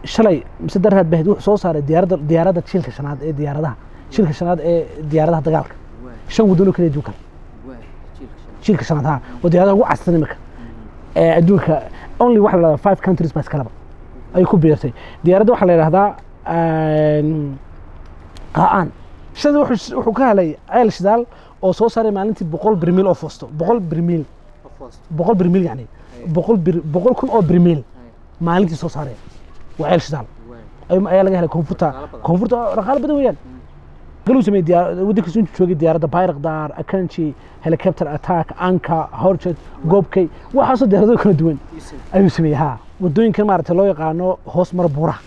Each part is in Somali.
shalay mise darhaad bahd wuxuu soo saaray diyaaradda diyaaradda shilka shanaad ee diyaaradaha shilka shanaad ee diyaaradaha dagaalka shan wadano kala duwan kale shilka shanaad ha waa diyaaradaha ugu casrisan imika ee adduunka only waxa la dhahdaa five countries baa iskalaba ayay ku biirtay diyaaradda waxaa la yidhahdaa qaa-aan shada wuxuu wuxuu ka helay ceel shidaal oo soo saaray maalintii boqol birmiil oo foosto boqol birmiil boqol birmiil yani boqol bir boqol kun oo birmiil maalintii soo saaraya waa ceel shidaal Ay- ayaa laga helay koonfurta koonfurta dhaqaale badan weeyaan galuu sameeyey diyaar waddankiisu intuu joogay diyaaradda bayrakdar akanji helicopter attack anka horjet goobkay waxaasoo diyaarado kala duwan ayuu sameeyey ha wadooyinkan maaragtay loo yaqaano hoos mara buuraha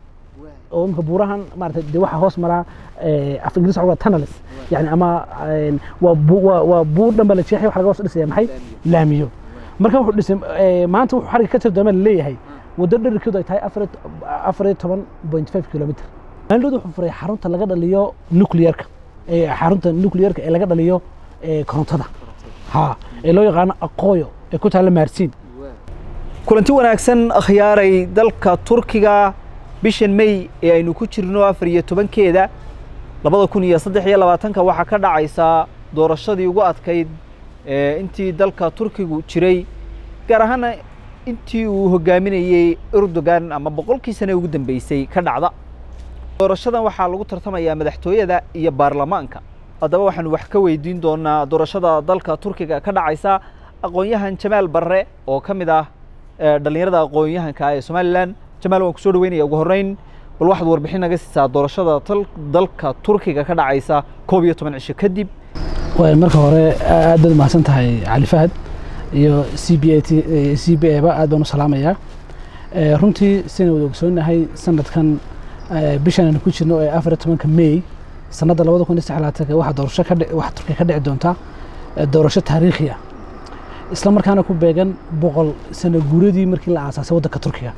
oo imika buurahan maaragtay dee waxaa hoos maraa eh, af ingiriis waxaa tunnels yani ama eh, waa bu- waa waa buur dhan baa la jeexay waxa laga hoos dhisaya maxay laamiyo marka wuxuu dhisay eh, maanta wuxuu xariga ka tirdooma laleeyahay waddo dherarkeedu ay tahay afar iyo to- afar iyo toban point five kilomitr maalinood wuxuu furay xarunta laga dhaliyo nuclearka eh, xarunta nuclearka ee laga dhaliyo eh, korontada ha ee loo yaqaano aqooyo ee ku taalla maarsiin kulanti wanaagsan akhyaaray dalka turkiga bishan may ee aynu ku jirno afar iyo tobankeeda labada kun iyo saddex iyo labaatanka waxaa ka dhacaysa doorashadii ugu adkayd ee intii dalka turkigu jiray gaar ahaana intii uu hogaaminayey erdogan ama boqolkii sane ugu dambeysay ka dhacda doorashadan waxaa lagu tartamayaa madaxtooyada iyo baarlamaanka haddaba waxaanu wax ka weydiin doonaa doorashada dalka turkiga ka dhacaysa aqoon-yahan jamaal barre oo ka mid ah ee dhallinyarada aqoon-yahanka ee somalilan jamaal waan kusoo dhaweynaya ugu horreyn bal waxaad warbixin naga siisaa doorashada tal- dalka turkiga ka dhacaysa koob iyo toban cisho kadib way marka hore aad baad umahadsan tahay cali fahad iyo c b a t c b a ba aad baan u salaamayaa Eh, runtii sidaynu wada ogsoonahay sanadkan eh, bishan aynu ku jirno ee afar iyo tobanka may sanadda labada kun iyo saddex iyo labaatanka waxaa doorasho ka dhici waxaa turkiya ka dhici doonta eh, doorasho taariikhi ah isla markaana ku beegan boqol sano guuradii markii la aasaasay waddanka turkiga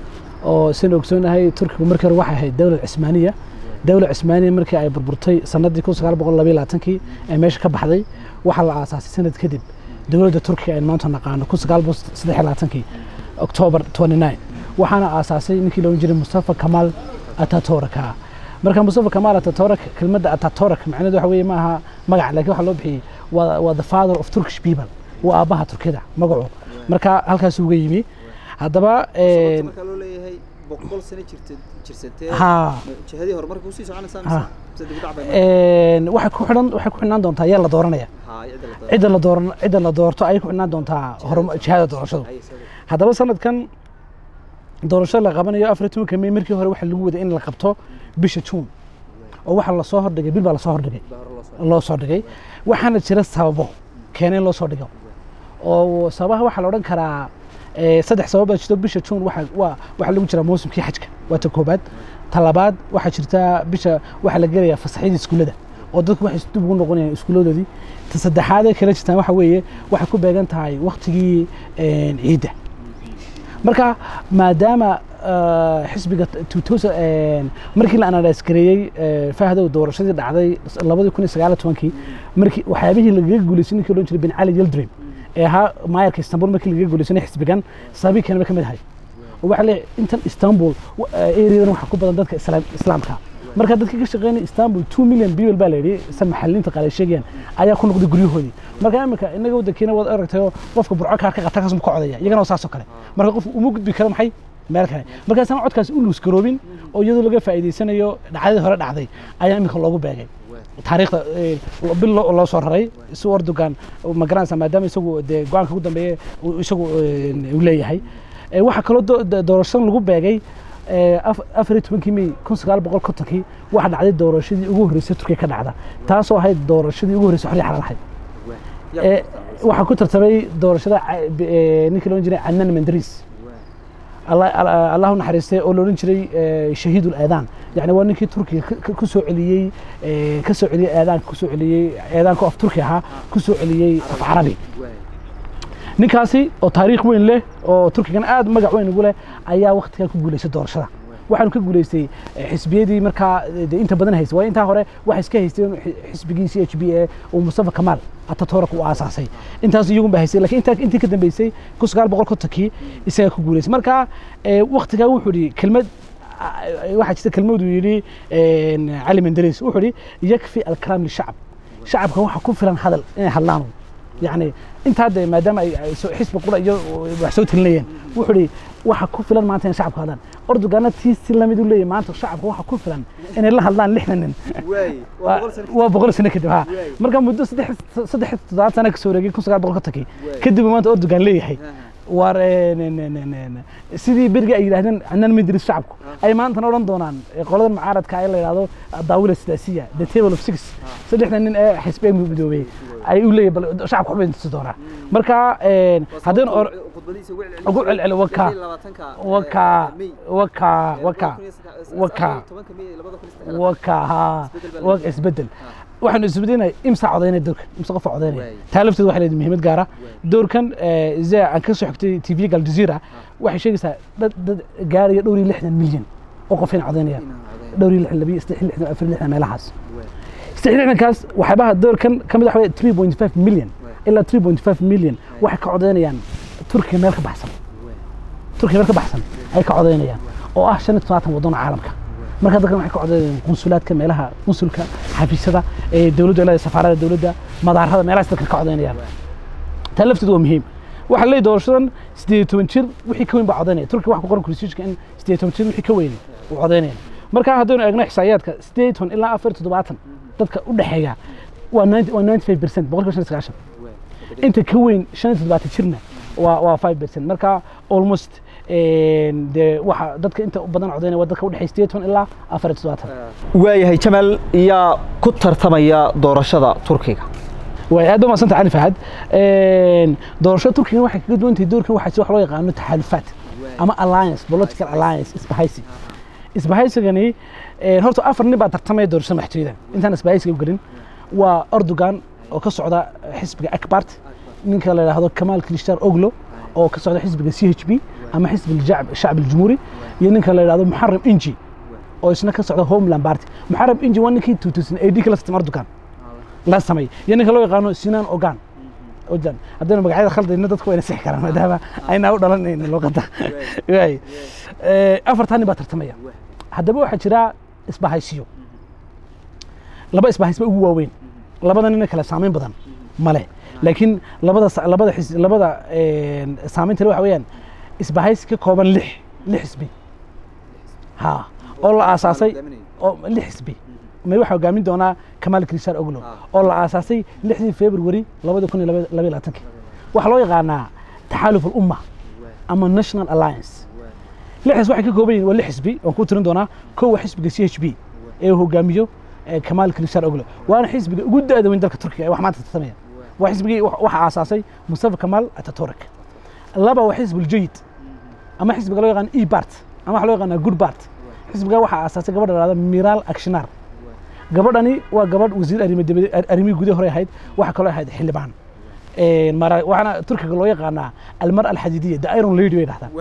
oo sidaynu ogsoonahay turkigu markii hore waxay ahayd dowlad cismaaniya dowlad cismaaniya markii ay burburtay sanadii kun sagaal boqol labayo labaatankii ee meesha ka baxday waxaa la aasaasay sanad kadib dowladda turkiga aynu maanta naqaano kun sagaal boqol saddex iyo labaatankii october 29 waxaana aasaasay ninkii loolan jiray mustafa kamal atatorka marka mustafa kamal atatork kelmadda atatork macnaheedu waxa weeye maaha magac laakiin waxaa loo bixiyey waa waa the father of turkish people waa aabbaha turkida magacu marka halkaas uga yimi haddaba eh, markaa loo leeyahay boqol sano jirsatee ha jihadii horumarka usii soconaysaa Ha. een, waxay ku xidhan waxay ku xidhnaan doontaa yaa la dooranaya cidda la dooran cidda la doorto ayay ku xidhnaan doontaa horuma jihada doorashadu haddaba sanadkan doorashada la qabanayo afar iyo tobanka may markii hore waxaa lagu waday in la qabto bisha juun oo waxaa lasoo hordhigay bil baa lasoo hordhigay loo soo dhigay waxaana jira sababo keena in loo soo dhigo oo sababaha waxaa la odhan karaa eh, saddex sabab baa jirto bisha juun waxa waa waxaa lagu jiraa mawsimkii xajka waa ta koobaad ta labaad waxaa jirta bisha waxaa la gelayaa fasaxyadii iskuullada oo dadku waxay dib ugu noqonayaan iskuulladoodii ta saddexaad ee kala jirtaan waxa weeye waxay ku beegan tahay waktigii een, ciidda marka maadaama ah, xisbiga 2000 een, markii la anadaaskareeyey fahdow doorashadii dhacday labadii kun iyo sagaal iyo tobankii markii waxyaabihii lagaga guuleystay ninkii odhan jiray bin cali yildrim ee ahaa maayarka istanbul markii lagaga guuleysanay xisbigan sababii keenaba ka mid ahay oo waxaa leeyahay intan istanbul areadan waxaa ku badan dadka islaam- islaamka marka dadkii ka shaqeynaya istanbul two million people baa la yidhi sa maxaliliinta qaar ay sheegayaan ayaa ku noqday guryahoodii marka imika inaga waddankeena waad aragtayo qofka burco kaa ka qata kaas ma ka codaya iyagana waa saas oo kale marka qof uma gudbi karo maxay meel kale markaasaan codkaas u luus garoobin oo iyadoo laga faa'iidaysanayo dhacdadii hore dhacday ayaa imika loogu beegay taariikhda eh, bil loo loo soo raray si Erdogan ma garanaysa maadaama isagu dee go-aanka ugu dambeeya uu isagu eh, uu leeyahay Eh, waxaa kaloo do- do- doorashadan lagu beegay eh, af- afar iyo tobankii may kun sagaal boqol kontonkii waxaa dhacday doorashadii ugu horreysay turkiya ka dhacda taasoo ahayd doorashadii ugu horreysay xorriya xalaal ahayd Eh, waxaa ku tartamay doorashada ca- b- eh, ninkii loodhan jiray canan mandris Allah- Allah Allah u naxariistay oo loodhan jiray eh, shahiidul aadaan yani waa ninkii turkiga ka- ka- ku soo celiyey eh, ka soo celiyey aadaanka ku soo celiyey aadaanka af turki ahaa ku soo celiyey af carabi ninkaasi oo taariikh weyn leh oo turkigan aad magac weyn ugu leh ayaa waktigaa ku guuleystay doorashada waxaanu ka guuleystay eh, xisbiyadii markaa eh, dee inta badan haystay waa intaa hore waxay iska haysteen xi- xisbigii c h b a uu mustafa kamaal atatork uu aasaasay intaas iyagun baa haystay lakiin intaa intii ka dambeysay kun sagaal boqol kontonkii isagaa ku guuleystay marka eh, waktigaa wuxuu yidhi kelmad waxaa jirta kelmadu yidhi cali menderes wuxuu yidhi yakfi alkalaam lishacab shacabka waxa ku filan hadal inay hadlaan yani intaa de maadaama ay xisbi qura iyo wax soo telinayeen wuxuu yidhi waxa ku filan maanta inay shacabka hadlaan ordugana tii si lamid u leeyahy maanta shacabka waxa ku filan inay la hadlaan lixdan nin waa boqol sano kadib ha marka muddo saddex saddex toddobaad sana kasoo wareegay kun sagaal boqol ka tagay kadib maanta ordugan leeyahay war sidii berigi ay yidhahdeen anaan madris shacabku ay maantana odhan doonaan qoladan mucaaradka ee la yidhahdo daawila sidaasiya the table of six saddexdan nin ee xisbi ay midoobay ay u leeyahay bal shacabka waxbay tusi doonaa marka haddeen ugu celceli waka waka waka waka waka waka ha waka isbedel waxaanu isbedinay imsa codaynay doorkan imsa qofa codaynaya taa lafteed waxay leedahay muhiimad gaara doorkan zee aan ka soo xigtay tv gal jazeera waxay sheegaysaa dad dad gaaraya dhowr iyo lixdan milyan oo qof inay codaynayaan dhowr iyo lixdan labiyo saddex lixdan afar lixdan meelahaas saddex lixdankaas waxyaabaha doorkan ka mid waxa three point five milyan ilaa three point five milyan waxay ka codaynayaan turkiga meel ka baxsan turkiga meel ka baxsan ay ka codaynayaan oo ah shan iyo todobaatan waddan caalamka marka dadkan waxay ka codaynayaan qunsulaadka meelaha qunsulka xafiisyada ee dowladda ilaa safaarada dowladda madaarada meelahaas dadkan ka codaynayaan taa lafteedu waa muhiim waxaa leeyahay doorashadan sideed iyo toban jir wixii ka weyn baa codaynaya turkiga waxa ku qoran constitutionka in sideed iyo toban jir wixii ka weyn uu codaynaya marka haddaynu eegno xisaayaadka sideed iyo toban ilaa afar iyo toddobaatan dadka u dhexeeya waa ninety waa ninety five percent boqolkiiba shan iyo sagaashan inta ka weyn shan iyo toddobaatan jirna waa waa five percent marka almost dee waxa dadka inta badan codaynaya waa dadka u dhexeeya sideed toban ilaa afar iyo toddobaatan waayahay jamaal yaa ku tartamaya doorashada turkiga way aad u maasanta cali fahad doorashada turkiga waxay kaga duwan tahay doorkan waxaa jira wax loo yaqaano taxaalufaat ama alliance political alliance isbahaysi isbahaysigani horta afar nin baa tartamaya doorashada madaxtooyada intaan isbahaysiga u gelin waa erdogan oo ka socda xisbiga akbart ninka la yidhaahdo kamaal kilishtar oglo oo ka socda xisbiga c h b ama xisbiga shacb aljumhuuri iyo ninka la yidhahdo muxaram inji oo isna ka socda homeland party muxaram inji waa ninkii two thousand eighty kala sistem erdogan la sameey iyo ninka loo yaqaano sinan ogan ojan haddaynu magacyada khaldayna dadku wayna sixi karaan maadaama aynaa u dhalanayna luqadda waay afartaa nin baa tartamaya haddaba waxaa jira isbahaysiyo laba isbahaysba ugu waaweyn labada nina kale saameyn badan male laakiin labada labada xis labada saameynta waxa weeyaan isbahaysi ka kooban lix lix xisbi ha oo la aasaasay oo lix xisbi may waxaa hogaamin doonaa kamaal kristar oglo oo la aasaasay lixdii february labada kun iyo laba iyo labaatanki waxaa loo yaqaanaa taxaaluf alumma ama national alliance lixdaas waxay ka kooban yihin waa lix xisbi waan ku tirin doonaa kow waa xisbiga c h b ee uu hogaamiyo kamaal kristar oglo waana xisbiga ugu da-da weyn dalka turkiga ee wax maanta tartamaya waa xisbigii waxa aasaasay mustafa kamaal ataturk laba waa xisb uljayid ama xisbiga loo yaqaan e bart ama waxa loo yaqaanaa good bart xisbiga waxaa aasaasay gabadha lahada miral akshinar gabadhani waa gabadh wasiir arrimihii gudaha hore ahayd waxaa kaloo ahayd xildhibaan waxaana turkiga loo yaqaanaa almar alxadidiya the iron lady bay dhahdaan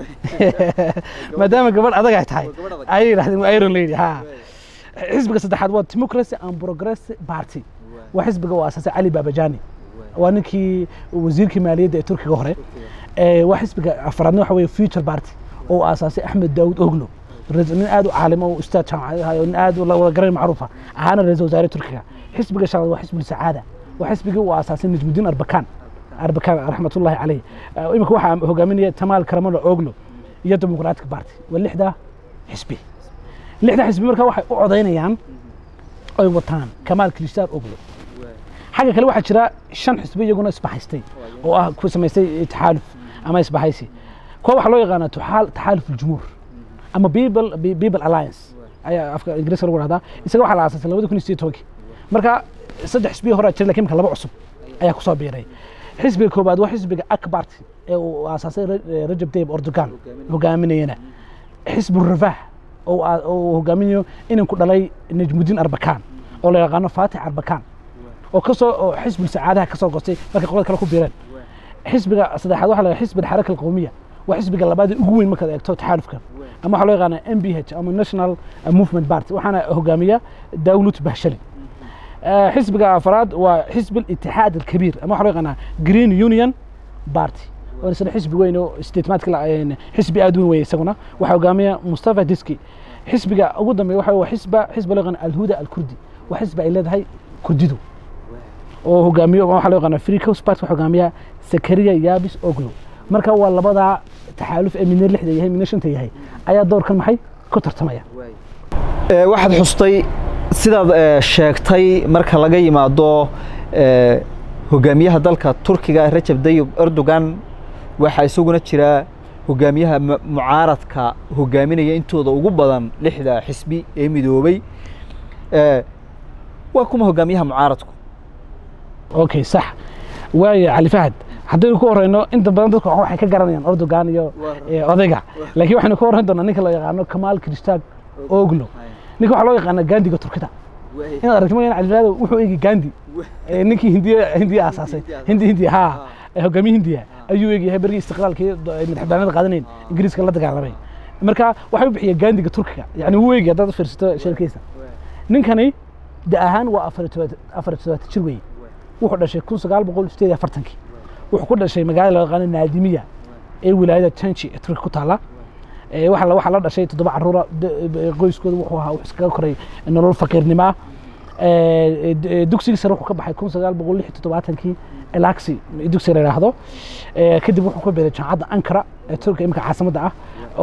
maadaama gabadh adag ay tahay ayay dhahdeen waa iron lady ha xisbiga saddexaad waa democracy and progress party waa xisbiga uu aasaasay cali babajani waa ninkii wasiirkii maaliyadda ee turkiga hore waa xisbiga afraadna waxa weye future party oo uu aasaasay axmed daawud oglo nin aad u caalimo oo ustaad jaamacadaha nin aad wada garan macruufa ahaana ra-iisul wasaare turkiga xisbiga shanaad waa xisbul sacaada waa xisbigii uu aasaasay najmudiin arbakan arbakan raxmatullahi caleyh imika waxaa hogaaminaya tamaal karamalo oglo iyo dimuqraatic party waa lixda xisbi lixda xisbi marka waxay u codaynayaan oy wataan kamaal kilishtaar oglo xagga kale waxaa jira shan xisbi iyaguna isbahaystay oo ah ku samaystay taxaaluf ama isbahaysi kuwa waxaa loo yaqaanaa taxaaluf aljumhuur ama people people alliance ayaa afka ingiriiska lagu dhahdaa isaga waxaa la aasaasay labada kun iyo sideed tobankii marka saddex xisbiya hore jira lakin marka laba cusub ayaa kusoo biiray xisbiga koobaad waa xisbiga akbart ee uu aasaasay rajab tayyib erdogan hogaaminayana xisbu rafah oo hogaaminayo inanku dhalay najmudiin arbakan oo la yaqaano fatix arbakan oo kasoo oo xisbul sacaadaha kasoo gostay markay qolada kale ku biireen xisbiga saddexaad waxa la xisbi alxaraka alqawmiya waa xisbiga labaad ugu weyn markaad eegto taxaalufka ama waxaa loo yaqaanaa m b h ama national movement party waxaana hogaamiya dawlut bahshali xisbiga afraad waa xisbi itixaad alkabiir ama waxaa loo yaqaanaa green union party oo isna xisbi weyn oo statementka xisbi aad weyn weeye isaguna waxaa hogaamiya mustafa diski xisbiga ugu dambeeya waxa waa xisba xisba loo yaqaan alhuda alkurdi waa xisba ay leedahay kurdidu oo hogaamiyo waxaa loo yaqaana free coast party waxaa hogaamiya sakariya yaabis oglo marka waa labadaa taxaaluf ee midna lixda yahay midna shanta yahay ayaa doorkan maxay ku tartamaya waxaad xustay sidaad sheegtay marka laga yimaado hogaamiyaha dalka turkiga rajab dayib erdogan waxaa isaguna jira hogaamiyaha mucaaradka hogaaminaya intooda ugu badan lixda xisbi ee midoobay waa kuma hogaamiyaha mucaaradku okay sax waayo cali fahad haddaynu ku horeyno inta badan dadku waxay ka garanayaan erdogan iyo odayga laakiin waxaynu ka horreyn doonaa ninka loo yaqaano kamaal kristag oglo ninka waxaa loo yaqaana gaandiga turkida inaad aragto mooyaan califaado wuxuu eegi gandi ninkii hindiya hindiya aasaasay hindi hindiya haa hogaamiye hindiya ayuu eegyahay berigii istiqlaalkii madaxbannaanida qaadanayn ingiriiska la dagaalamay marka waxay u bixiya gaandiga turkiga yani wuu eegi haddaad fiirsato sheerkiisa ninkani da ahaan waa afar todobaatan jir weeye wuxuu dhashay kun sagaal boqol sideed iyo afartankii wuxuu ku dhashay magaalada loo yaqaano naadimiya ee wilaayada tanji ee turkiga ku taala waxaa la dhashay toddoba caruura qoyskooda wuxuu ahaa wuxuu iskaga koray nolol faqiirnimo ah dugsigii sare wuxuu ka baxay kun sagaal boqol lix toddobaatankii elaxi dugsiga la yidhaahdo kadib wuxuu ka beeray jaamacadda ankara ee turkiga imika caasimadda ah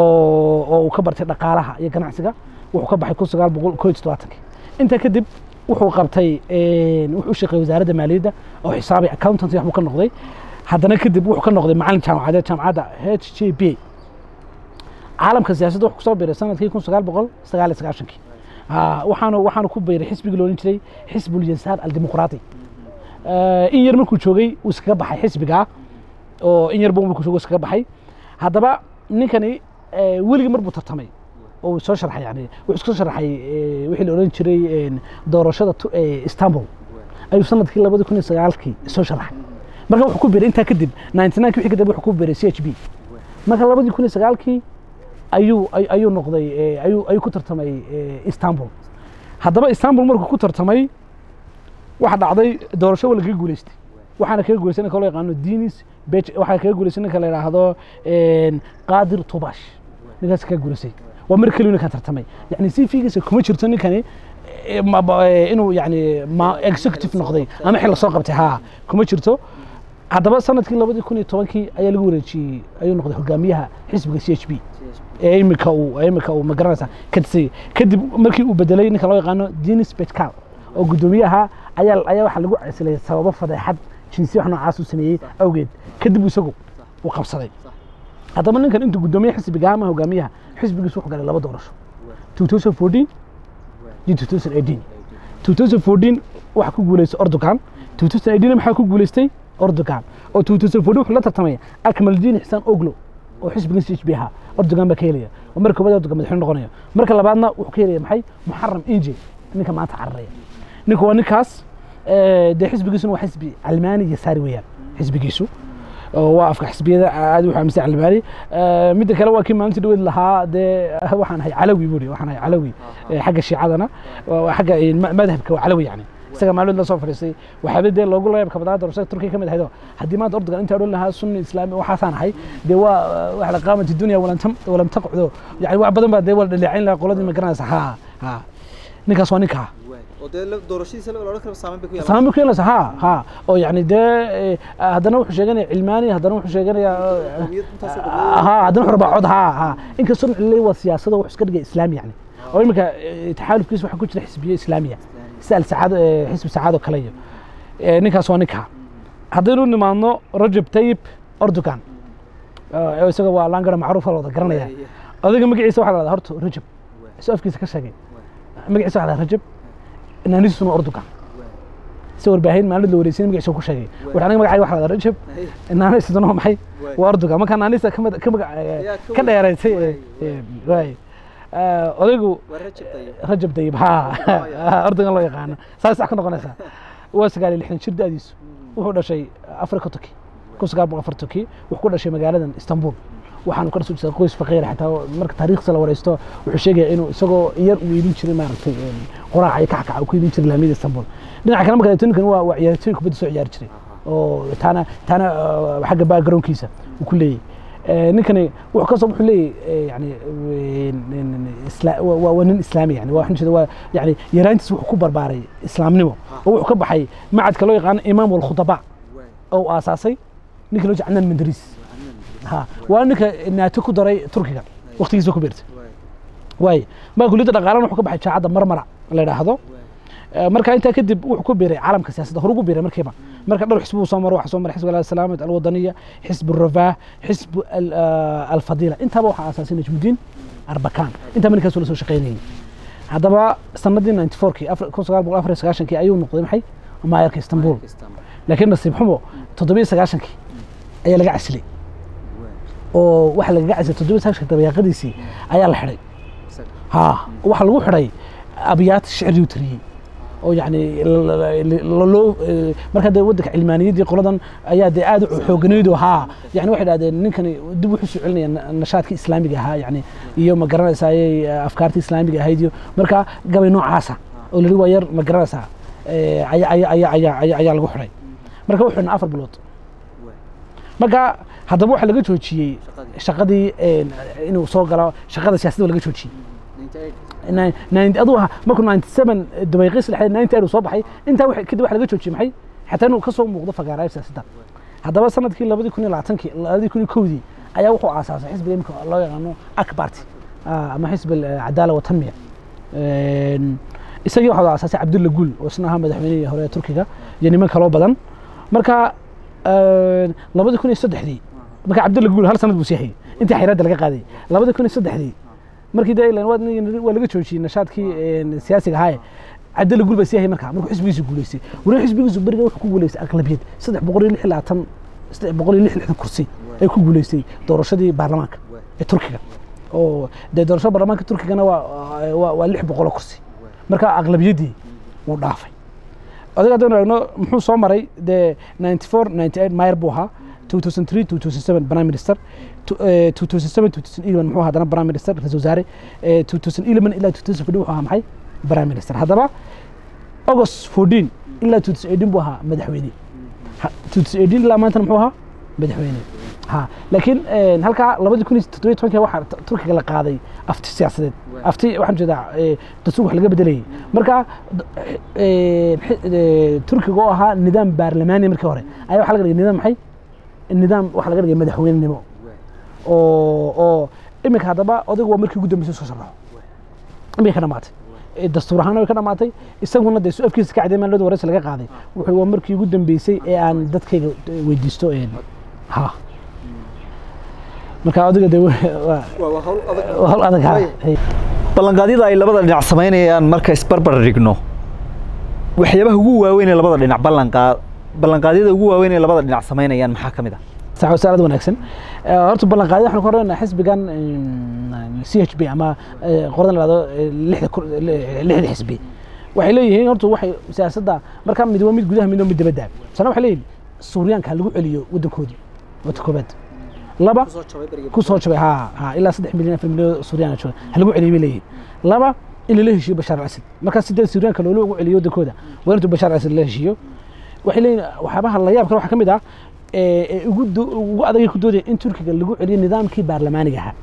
oo uu ka bartay dhaqaalaha iyo ganacsiga wuxuu ka baxay kun sagaal boqol koo iyo toddobaatankii intaa kadib wuxuu qabtay wuxuu u shaqeeyey wasaaradda maaliyadda oo xisaabay accountancy waxbuu ka noqday haddana kadib wuxuu ka noqday macalin jaamacadeed jaamacadda h j b caalamka siyaasadda wuxuu kusoo biiray sanadkii kun sagaal boqol sagaal iyo sagaashankii waxaanu waxaanu ku biiray xisbigii loolan jiray xisbul yasaar aldimuqraati in yar markuu joogay uu iskaga baxay xisbigaa oo in yar buu markuu joogay iskaga baxay haddaba ninkani weligii mar buu tartamay oo soo sharxay yani wuxuu isku sharaxay wixii la odhan jiray doorashada istanbul ayuu sanadkii labadi kun iyo sagaalkii soo sharaxay marka wuxuu ku biiray intaa kadib ninety nine wixii kadib wuxuu ku biiray c h b marka labadii kun iyo sagaalkii ayuu ayuu noqday ayuu ayuu ku tartamay istanbul haddaba istanbul markuu ku tartamay waxa dhacday doorasho waa lagaga guuleystay waxaana kaga guuleystay ninka loo yaqaano dinis bej waxaa kaga guuleystay ninka la yidhaahdo qaadir tubash ninkaas kaga guuleystay waa mar keliyu ninkan tartamay yani si fiigiisa kuma jirto ninkani inuu yani executive noqday ama xil lasoo qabtay haa kuma jirto haddaba sanadkii labadii kun iyo tobankii ayaa lagu wareejiyey ayuu noqday hogaamiyaha xisbiga c h b ee imika uu imika uu magaranaysa kadsi kadib markii uu bedelay ninka loo yaqaano dinis betcal oo guddoomiyaha ayaa ayaa waxaa lagu cesilay sababo fadeexad jinsi wax noocaas uu sameeyey awgeed kadib isagu uu qabsaday haddaba ninkan intuu guddoomiye xisbiga ama hogaamiyaha xisbigiisu wuxuu galay laba doorasho 2014 iyo 2018 2014 waxa ku guuleystay Erdogan 2018 maxaa ku guuleystay Erdogan oo 2014 wuxuu la tartamay Akmaldiin Xisaan Oglo oo xisbigan CHP ahaa Erdogan baa ka helaya oo marka koobaad Erdogan madaxweyne noqonaya marka labaadna wuxuu ka helaya maxay Muharram Inje ninka maanta cararaya ninka waa ninkaas dee xisbigiisuna waa xisbi Almaani iyo saari weeyaan xisbigiisu waa afka xisbiyada aad u xaamisay albaani midda kale waa kii maalintii dhaweyd lahaa dee waxaan ahay calawi buuri waxaan ahay calawi xagga shiicadana xagga madhabka waa calawi yani isaga maalmood la soo fadhiistay waxaaba dee loogu layaabka badnaa doorashada turkiya ka mid ahayd haddii maanta ordogan intaa odhan lahaa sunni islaami waxaasaan ahay dee waa wax la qaamati dunya walam taqcdo yani wax badan baa dee waa dhaleecayn lahaa qoladii ma garanaysa ha ha ninkaas waa ninkaa saameyn bay ku yeelanaysa ha ha oo yani dee haddana wuxuu sheeganaya cilmaani haddana wuxuu sheeganaya ha haddana wuxuu rabaa cod ha ha inkastoo cililay waa siyaasada wuxuu iska dhigay islaami yani oo iminka taxaalufkiisa waxaa ku jira xisbiyo islaamiya sida alsacaad xisbi sacaad oo kale iyo ninkaas waa ninkaa haddaynu nimaadno rajab tayib erdogan isaga waa laangara macruufa la wada garanaya odayga magaciisa waxaa la dhahdaa horta rajab isoo afkiisa ka sheegay magaciisa waxaa la rajab naaniisuna erdogan si warbaahin maalin la wareysin magaciisa ku sheegay wuxuu aniga magacayga waxaa la dhahdaa rajab naaniisuna maxay waa erdogan marka naaniista ka ka dheeraysay waay odaygu rajab dayib ha erdogan loo yaqaano saas sax ka noqonaysaa waa sagaal iyo lixdan jir da'diisu wuxuu dhashay afrika turki kun sagaal boqol afar turki wuxuu ku dhashay magaaladan istanbul waxaanu ka soo jeedaa qoys faqiir xataa marka taariikhda la wareysto wuxuu sheegaya inuu isagoo yar uu iibin jiray maaragtay qoraaca iyo kackaca uu ku iibin jiray laamiyada istanbul dhinaca kale marka ninkan waa waa ciyaartooy kubadda soo ciyaari jiray oo taana taana xagga backgroundkiisa uu ku leeyahy ninkani wuxuu kasoo wuxuu leeyahy yani waa nin islaami yani waa waxaan jeeda waa yani yaraantiis wuxuu ku barbaaray islaamnimo oo wuxuu ka baxay macadka loo yaqaano imaam walkhudaba oo aasaasay ninka loo jeeda canaan mandariis ha waa ninka naato ku daray turkiga waqtigiisa ku beertay waay maa kuliyadda dhaqaalana wuxuu ka baxay jaacadda marmara la yidhaahdo marka intaa kadib wuxuu ku biiray caalamka siyaasadda hore ugu biiray markiiba marka dhowr xisbi uu soo maro waxaa soo maray xisbi alsalaamat alwadaniya xisb الرفاه xisb alfadila intaaba waxaa aasaasay najmudiin arbakan intaa ninkaas la soo shaqaynayay haddaba sanadii 94kii kun sagaal boqol afar iyo sagaashankii ayuu noqday maxay maayarka istanbul laakiin nasiib xumo toddobiyo sagaashankii ayaa laga casilay oo waxa lagaga casilay toddobiyo sagaashanka dabayaaqadiisii ayaa la xidhay ha waxa lagu xidhay abyaad shicri tiriyey oo yani loo marka dee waddanka cilmaaniyaddii qoladan ayaa dee aad u xooganaydo haa yani waxay dhahdeen ninkani dib wuxuu soo celinaya nashaadkii islaamiga ahaa yani iyo ma garanaysayay afkaartii islaamiga ahayd iyo marka gabay noocaasa oo la waa yar ma garanaysaa ayaa lagu xidhay marka wuxuu xidhnaa afar bilood marka haddaba waxaa laga joojiyey shaqadii inuu soo galo shaqada siyaasadda laga joojiyey aduu ahaa markuu ninety seven dabayqiis lexday ninety eight uu soo baxay intaa kadib waxa laga joojiyey maxay xataa inuu ka soo muuqdo fagaarayo siyaasadda haddaba sanadkii labadii kun iyo labaatankii labadii kun iyo kowdii ayaa wuxuu aasaasay xisbiga imika loo yaqaano akbarti ama xisb alcadaala watanmiya isagii waxaa aasaasay cabdulla gul oo isna ahaa madaxweynihii hore ee turkiga iyo niman kaloo badan marka labadii kun iyo saddexdii marka cabdulla gul hal sanad buu sii hayay intii xayraadda laga qaaday labadii kun iyo saddexdii markii de waa laga joojiyey nashaadkii siyaasiga ahaaye cabdalla gul baa sii hayay markaa markuu xisbigiisu guuleystay weliba xisbigiisu beriga wuxuu ku guuleystay aqlabiyad saddex boqol iyo lix labaatan saddex boqol iyo lix lixdan kursi ay ku guuleystay doorashadii baarlamaanka ee turkiga oo dee doorashada baarlamaanka turkigana waa waa lix boqoloo kursi marka aqlabiyaddii wuu dhaafay odaga haddaynu eegno muxuu soo maray dee ninety four ninety eight mayer buu ahaa 2003 2007 prime minister 2007 2011 muxuu ahaa haddana prime minister ra-iisul wasaare 2011 ilaa 2015 wuxuu ahaa maxay prime minister haddaba august 14 ilaa 2018 buu ahaa madaxweyne 2018 ilaa maantana muxuu ahaa madaxweyne ha laakiin halkaa labadii kun iyo toddobiyo tobankii waxaa turkiga la qaaday afti siyaasadeed afti waxaan jeedaa dastuur wax laga bedelayay marka turkiga oo ahaa nidaam baarlamaani markii hore ayaa waxaa laga dhigay nidaam maxay nidaam waxaa laga dhigay madaxweynenimo oo oo iminka haddaba odaygu waa markii ugu dambeysay soo sharaxo imika ka dhamaatay dastuur ahaan way ka dhamaatay isaguna dee su-afkiisa ka cadday maalada wareysi laga qaaday wuxuu waa markii ugu dambeysay ee aan dadkayga weydiisto ha marka odayga dee hawl adag ha ballanqaadyada ay labada dhinac samaynayaan marka isbarbar dhigno waxyaabaha ugu waaweyn ee labada dhinac ballanqaad ballanqaadyada ugu waaweyn ee labada dhinac samaynayaan maxaa ka mid ah sax aad wanaagsan horta ballanqaadyo waxaan ku horeyna xisbigan c h b ama qoradan lahado lixda xisbi waxay leeyihiin horta waxay siyaasadda marka mid waa mid gudaha mid waa mid dibadda sana waxay leeyihin suuryaanka lagu celiyo waddankoodii wata koobaad laba ku soo jabay ha ha ilaa saddex milyan afar milyan suuryaana jooga ha lagu celiyo bay leeyihin laba in lala heshiiyo bashaar al-asad markaa sidee suuryaanka loola ugu celiyo waddankooda waa intuu bashaar al-asad la heshiiyo waxay leeyihin waxyaabaha la yaab kale waxaa ka mid ah ugu adagay ku doodaya in turkiga lagu celiyo nidaamkii baarlamaaniga ahaa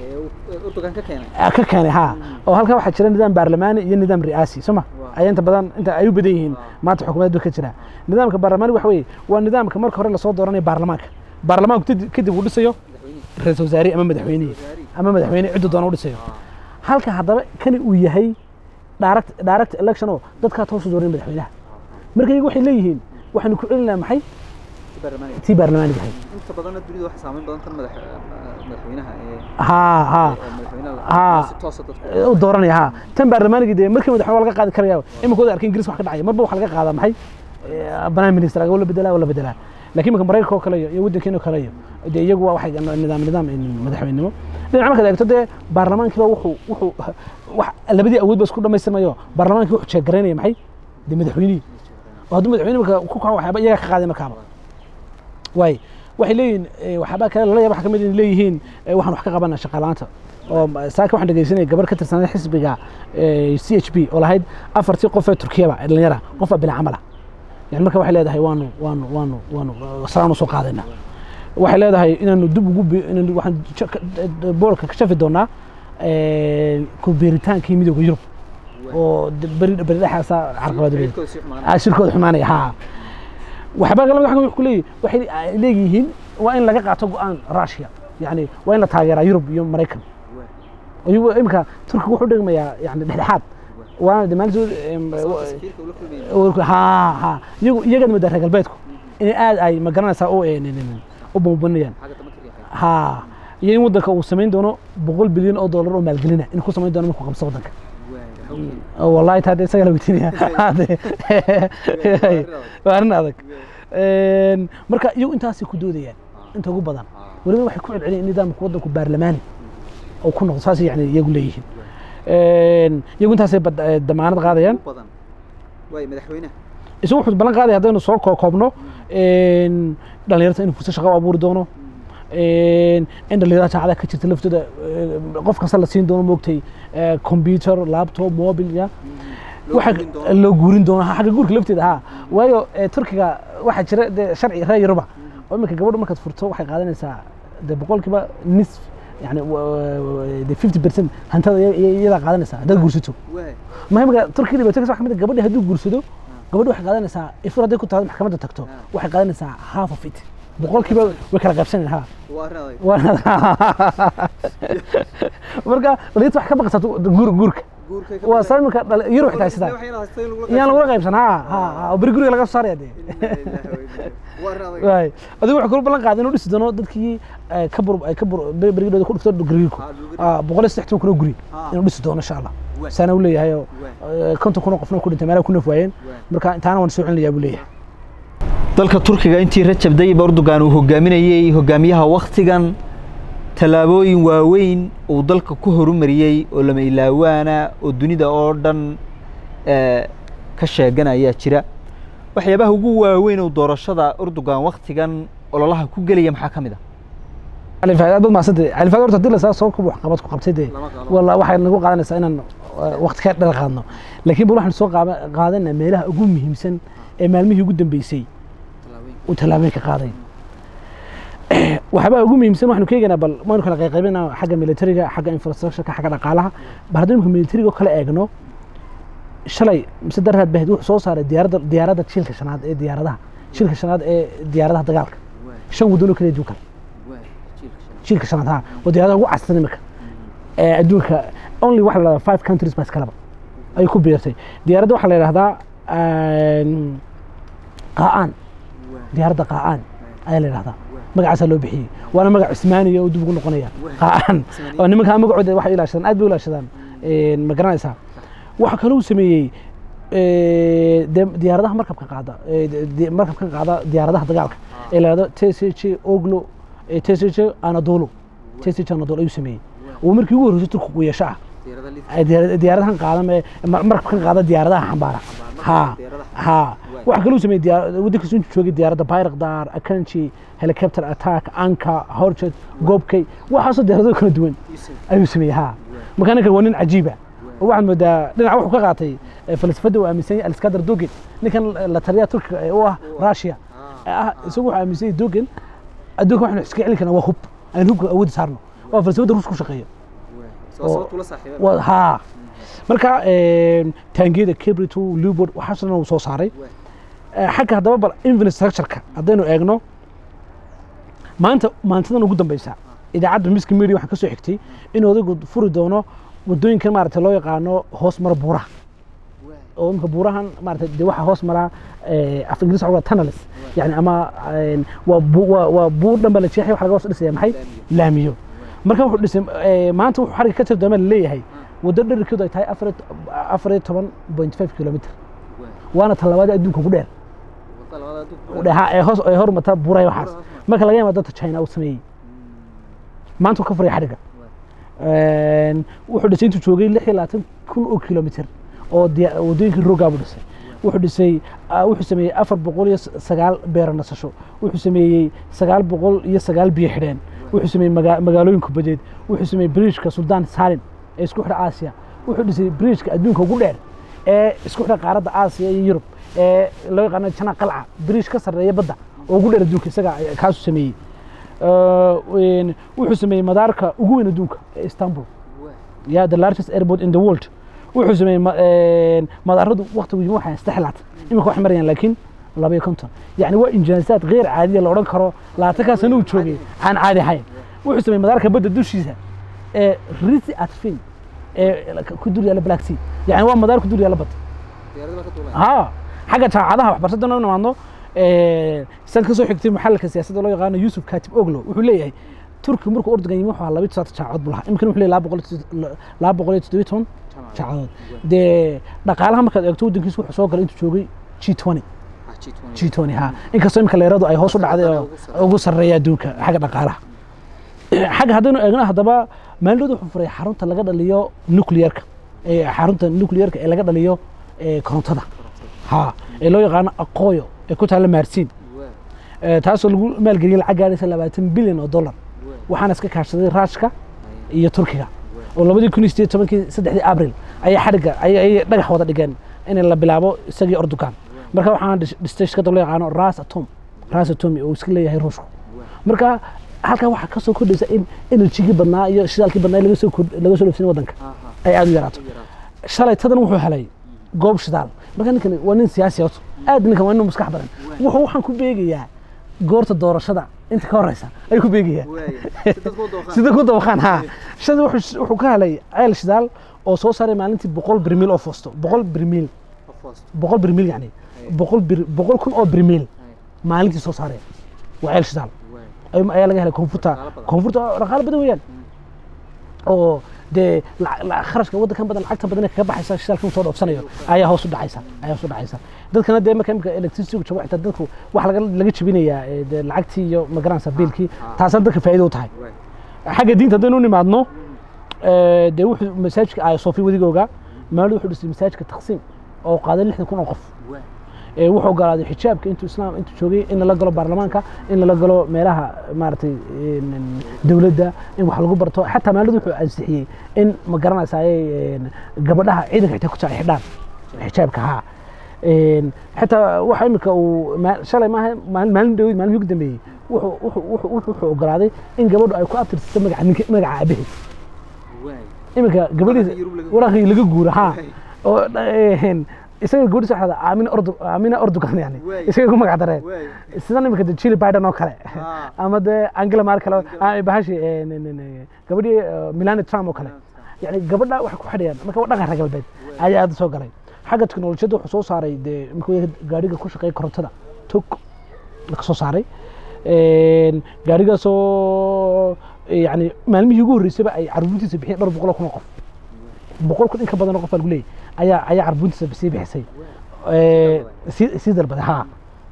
ka keenay ha oo halkaa waxaa jira nidaam baarlamaani iyo nidaam ri'aasi soma ayaa inta badan inta ay u badan yihiin maanta xukuumadeed ba ka jira nidaamka baarlamaani waxa weeye waa nidaamka marka hore lasoo dooranayo baarlamaanka baarlamaanku kadib uu dhisayo ra-iisul wasaare ama madaxweynihi ama madaxweyne ciddu doona u dhisayo halka haddaba kani uu yahay direct direct election oo dadkaa toosu dooran madaxweynaha marka iyagu waxay leeyihiin waxaanu ku celinaha maxay tii baarlamaaniga ahayd inta badanna dunida waxa saameyn badan tan madax madaxweynaha ee haa haa haa si toos ah dadku u dooranaya haa tan baarlamaaniga dee markii madaxweyne waa laga qaadi karaya iminkooda arkay ingiriis wax ka dhacaya marba waxa laga qaadaa maxay prime minister wala bedelaa wala bedelaa laakiin marka maraykanka oo kale iyo waddankeena oo kale iyo dee iyagu waa waxay nidaam nidaam madaxweynenimo dhinaca markaad eegto dee baarlamaankiiba wuxuu wuxuu wax labadii awood ba isku dhamaystirmayo baarlamaankii wuxuu jeegaraynaya maxay dee madaxweynihii oo hadduu madaxweyne marka ku kaco waxyaaba iyaga ka qaaday markaaba waay waxay leeyihiin waxyaabaa kale lala yaaba waxa kamid in leeyihiin waxaan wax ka qabana shaqaalaanta oo saaka waxaan dhegeysanaya gabar ka tirsanay xisbiga c h b oo lahayd afartii qof ee turkiyaba ee dhalinyara qof baa bila camala yani marka waxay leedahay waanu waanu waanu waanu saraan usoo qaadayna waxay leedahay inaanu dib ugu bi- inaanu waxaan ja- ka- boolka ka shafi doonaa een, ku biiritaankii midowga yurub oo de- beri beri dhexaasa carqalad weyn Ah, shirkooda xumaanaya ha waxba kale waxaan ku leeyahay waxay ah, leeyihiin waa in laga qaato go'aan Russia yani waa in la taageeraa Yurub iyo Mareykan ayuu imika Turkiga wuxuu dhigmayaa yani dhexdhexaad waana dhammaantood em, wa- ha ha iyagu iyagana madda reer galbeedku inay aad ay ma garanaysaa u een, een, een, u bambanayaan ha iyo in waddanka uu samayn doono boqol bilyan oo dollar oo maalgelina in ku samayn doono markuu qabso waddanka oo wallahi taa dee isaga la weydiinaya Hade. waa arrin adag Een, marka iyagu intaasay ku doodayaan inta ugu badan weliba waxay ku celceliyeen in nidaamka waddanku baarlamaani oo ku noqdo saas yani iyagu leeyihiin Een, iyagu intaasay bad- eh, damaanad qaadayaan isagu wuxuu ballan qaadaya haddaynu soo koo- koobno een, dhallinyarta inuu fursad shaqo u abuuri doono een, in dhallinyarada jaacadaha ka jirta laftooda eh, qof kasta la siin doono moogtay eh, computer laptop mobil ya waxa loo guurin doono ha, xagga guurka lafteeda ha waayo eh, turkiga waxaa jira dee sharci reer yuruba oo iminka gabadhu markaad furto waxay qaadanaysaa de boqolkiiba nisf yani de fifty percent hantada iya- iya- iyadaa qaadanaysaa haddaad guursato muhimka turkiga dhibaatooyinka waxaa ka mid ah gabadhi hadduu guursado gabadhu waxay qaadanaysaa ifur hadday ku taado maxkamadda tagto waxay qaadanaysaa half of it boqolkiiba way kala qaybsanayaan ha Waa- marka dhalinyarta wax ka baqaysaa tu- guur guurka waa saa iminka dhali- yurub xitaa sidaa iyaan lagula qaybsan ha ha ha oo beri guriga laga soo saaraya dee waay adigu wuxuu kula ballan qaaday inuu dhisi doono dadkii eh, ka bur ay ka bur beri- berigooda ku dhufto gariirku boqol iyo saddex toban kun oo guri inuu dhisi doono insha allah saana u leeyahay oo eh, konton kun oo qofna ku dhintay meelaha ku naf waayeen marka intaana waan soo celinayaa buu leeyahay dalka turkiga intii rajab tayyib erdogan uu hogaaminayey hogaamiyaha wakhtigan tallaabooyin waaweyn uu dalka ku horumariyey oo lama ilaawaana oo dunida oo dhan eh, ka sheegan ayaa jira waxyaabaha ugu waaweyn oo doorashada erdogan wakhtigan ololaha ku gelaya maxaa ka mid ah cali faad aad baad mahadsantay cali faad horta haddii lasaa soo kuba waxqabad ku qabtay dee walla waxay nagu qaadanaysaa inaan eh, waqti ka dheer qaadno laakiin bal waxaan soo qaaba- qaadanaa meelaha ugu muhiimsan ee maalmihii ugu dambeysay uu tallaabooyin ka qaaday waxyaabaa ugu muhiimsan waxaanu ka eegaynaa bal waynu kala qayqaybinaa xagga militariga xagga infrastructureka xagga dhaqaalaha bal haddii imika militariga oo kale eegno shalay mise daraad bahid wuxuu soo saaray diyaaradda diyaaradda shilka shanaad ee diyaaradaha shilka shanaad ee diyaaradaha dagaalka shan waddan oo kala adduunka shilka shanaad ha waa diyaaradaha ugu casrisan imika ee adduunka only waxa la dhahdaa five countries baa iskalaba ayay ku biirtay diyaaradda waxaa la yidhahdaa een, qaa'aan diyaaradda qaa'aan ayaa la yidhahdaa magacaasaa loo bixiyey waana magac cismaaniya oo dib ugu noqonaya qaa'aan oo nimankaa magacooda waxay ilaashadaan aad bay u ilaashadaan een, ma garanaysaa waxaa kaloo uu sameeyey ee, dee diyaaradaha markabka qaada ee, de- de- markabka qaada diyaaradaha dagaalka ee la yidhahdo tch oglo ee tch anadolo tch anadolo ayuu sameeyey oo markii ugu horreysay turkigu yeesho ah ay diyaar- diyaaradahan qaada mee mar- markabkan qaada diyaaradaha xambaara ha ha waxaa kaloo sameeyey diyaar- waddankiisu intuu joogay diyaaradda bayrakdar akanji helicopter attack anka horjet gobkay waxaasoo diyaarado kala duwan ayuu sameeyey ha marka ninkan waa nin cajiiba oo waxaad moodaa dhinaca wuxuu ka qaatay eh, falsafadda uu aaminsan yahay aliskandar dogen ninkan la taliyaha turkiga ee u ah russia ee ah isagu wuxuu aaminsan yahay dogen adduunka waxaanu iska celin karnaa waa hub aan hubka awoodi saarno waa falsafadda ruuska ku shaqeeya Waa- haa marka een, taangiyada cabrito lubord waxaasoo dhan uu soo saaray Eh, xagga haddaba bal infrastructureka haddaynu eegno maanta maantadan ugu dambeysa idaacadda miska media waxaan ka soo xigtay in odaygu furi doono wadooyinka maaragtay loo yaqaano hoos mara buuraha oo imika buurahan maaragtay dee waxaa hoos maraa eh, af ingiriis waxaa tunnels yani ama een, waa bu- waa- waa buur dhan baa la jeexaya waxa laga hoos dhisaya maxay laamiyo marka wuxuu dhisay eh, maanta wuxuu xariga ka tirdooma laleeyahay waddo dherarkeedu ay tahay afar iyo to- afar iyo toban point five kilomitr waana tallabaada adduunka ugu dheer dheha ee hoos ee hormata buray waxaas marka laga yimaado dadka China uu sameeyey maanta uu ka furay xadhiga een wuxuu dhisay intuu joogay 26 kun oo kilomitir oo diya- wadooyinkii rogaa buu dhisay wuxuu dhisay ah, wuxuu sameeyey afar boqol iyo sagaal beero nasasho wuxuu sameeyey sagaal boqol iyo sagaal biyo xidheen wuxuu sameeyey maga- magaalooyin kubadeed wuxuu sameeyey bridgeka suldaan salim ee isku xidha aasiya wuxuu dhisay bridgeka adduunka ugu dheer ee isku xidha qaaradda aasiya iyo yurub ee loo yaqaano jana qalca bridge ka sarreeya badda oo ugu dheer adduunka isaga ay- kaasuu sameeyey Eh, wuxuu sameeyey madaarka ugu weyn adduunka ee istanbul ya the largest airport in the world wuxuu sameeyey ma- een, madaaradu waqtigu yimi waxaa saddex laatan imika waxay marayaan laakiin laba iyo konton yacni waa injaazaad geyr caadiya la odhan karo labaatankaa sano uu joogay aan caadi ahayn wuxuu sameeyey madaarka badda dushiisa ee risi atfin ee ku dul yaalla black sea yacni waa madaar ku dul yaalla badda ها حاجه jaamacadaha waxbarashada noo nimaadno san kasoo xigtay maxalka siyaasadda loo yaqaano yusuf katib oglo wuxuu leeyahay turki markuu ordogan yimi waxaa laba saata jaamacad buu lahaa imikana wuxuu leeyahay laba boqol iyo- laba boqol iyo toddobiyo toban jaamacadood dee dhaqaalaha markaad eegto waddankiisu wuxuu soo galay intuu joogay g twenty g twenty ha inkastoo imika leeradu ay hoos u dhacday oo ugu sarreeya adduunka xagga dhaqaalaha xagga haddaynu eegno haddaba maalinood wuxuu furay xarunta laga dhaliyo nuclearka ee xarunta nuclearka ee laga dhaliyo ee korontada ha ee loo yaqaano aqooyo ee ku taalla maarsiin Ee, taasoo lagu maalgeliyey lacag gaadhaysa labaatan bilyan oo dollar waxaana iska kaashaday raashka iyo turkiga oo labadii kun iyo sideed iyo tobankii saddexdii abril ayay xadhigga ayay ayay dhagax wada dhigeen in la bilaabo isagii ordogan marka waxaana dhis- dhistay shirkadda loo yaqaano ras atom ras atomi oo iska leeyahay ruushku marka halkaa waxaa ka soo kordhaysa in enerjigii badnaa iyo shidaalkii badnaa laga soo kord- laga soo dhoofsin waddanka ay aad u yaraato shalay tadan wuxuu helay goob shidaal marka ninkan waa nin siyaasi horta aad ninkan waa nin maskax badan wuxuu waxaan ku beegayaa goorta doorashada inta ka horeysa ayuu ku beegayaa sida ku dabaqaan ha shada wuxuu wuxuu ka helay ceel shidaal oo soo saaray maalintii boqol birmiil oo foosto boqol birmiil boqol birmiil yani boqol bir boqol kun oo birmiil maalintii soo saaraya waa ceel shidaal ayuu- ayaa laga helay koonfurta koonfurta oo dhaqaale badan weeyaan oo dee la- la- kharashka waddankan badan lacagta badan ee kaga baxaysa shidaalka uu soo dhoofsanayo ayaa hoos u dhacaysa ayaa hoos u dhacaysa dadkana dee marka imika electricity jabo xitaa dadku wax laga laga jebinayaa ee, dee lacagtii iyo magaranaysa biilkii taasina dadka faa'iido u tahay xagga diinta haddaynu u nimaadno ee, dee wuxuu masaajidka aya sofi wadigooga maalin wuxuu dhisay masaajidka taqsiim oo qaaday lixdan kun oo qof ee wuxuu ogolaaday xijaabka intuu islaam intuu joogay in lala galo baarlamaanka in lala galo meelaha maaragtay een, dowladda in wax lagu barto xataa maalid wuxuu ansixiyey in ma garanaysaay gabadhaha ciidanka xitaa ku jira ay xidhaan xijaabka haa Een, xataa waxa imika uu ma- shalay maaha maalin maalin dhawey maalmihii ugu dambeeyey wuxuu wuxuu wuxuu wuxuu wuxuu ogolaaday in gabadhu ay ku abtirsato magaca ninka magaca aabaheed iminka gabadhiisa waraaqii laga guuro ha oo een, isaga gabadhiisa waxaa dhahdaa aamina ordu aamina ordugan yani Waay. isaga ku magac dareen sidan iminka de Jill Biden oo kale Ah. ama de Angela Merkel oo- ah, bahashi een, een, een, gabadhii eh, Melania Trump oo kale yani gabadha waxay ku xidhayaan marka waa dhaqan reer galbeed ayaa aad u soo galay xagga teknolojiyadda wuxuu soo saaray dee imika gaadhiga ku shaqeeya korontada tog ka soo saaray Een, gaadhigaasoo yani maalmihii ugu horreysayba ay carbuuntiisa bixiyeen dhowr boqol oo kun oo qof boqol kun in ka badan oo qof baa lagu leeyahy ayaa ayaa carbuuntiisa sii bixisay Ee, sii sii dalbaday ha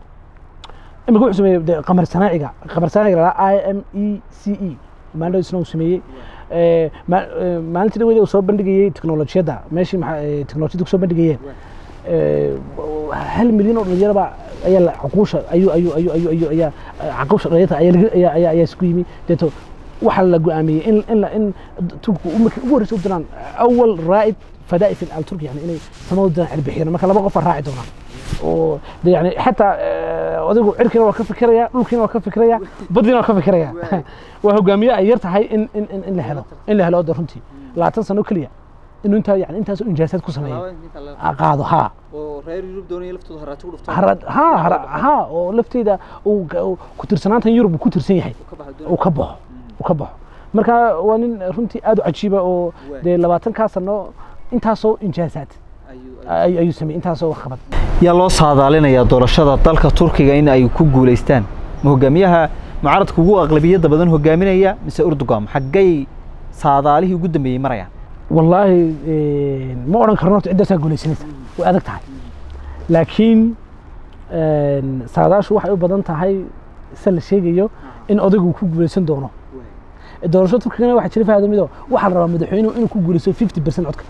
imika wuxuu sameeyey dee qamar sanaaciga qamar sanaaciga la i m e c e maalin isna uu sameeyey Ee, ma- ee, maalintii dhaweyd uu soo bandhigayey teknolojiyadda meeshii maxaa ee, teknolojiyadda kusoo bandhigayeen Ee, hal milyan oo dhalinyaraba ayaa la cuquusha ayuu ayuu ayuu ayuu ayuu ayaa caquusha dhalinyarta ayaa laga ayaa ayaa ayaa isku yimi deeto waxaa la go'aamiyey in in la in turku markii ugu horreysay u diraan awal raa'id fadaa'i fi al-turki yani inay samada u diraan cirbixiyeen marka laba qof baa raaci doonaa oo de yani xataa eh, odaygu cirkiina waa ka fikiraya dhulkiina waa ka fikiraya baddiina waa ka fikiraya waa hogaamiye ay yar tahay in in in- in la helo in la helo de runtii labaatan sano keliya inuu intaa yani intaas injaasaad ku sameeyo Ah, qaado haa oo reer yurub doonaya laftooda haraati ku dhuftaan harad ha hara- ha oo lafteeda uu ga- uu ku tirsanaantan yurub uu ku tirsan yahay ka baxdo uu ka baxo uu ka baxo marka waa nin runtii aad u cajiiba oo Waay. dee labaatankaa sano intaasoo injaasaad ay- ayuu sameeyey intaasoo wax qabad yaa loo saadaalinayaa doorashada dalka turkiga in ay ku guulaystaan ma hogaamiyaha mucaaradka ugu aqlabiyadda badan hogaaminaya mise urdugan xaggay saadaalihii ugu dambeeyey marayaan wallaahi een, ma odhan karno horta ciddaasaa guulaysanaysa way adag tahay laakiin een, saadaashu waxay u badan tahay se la sheegayo in odaygu ku guulaysan doono doorasho turkigana waxaa jira faadamido waxaa la rabaa madaxweynuhu inuu ku guulaysto 50 percent codka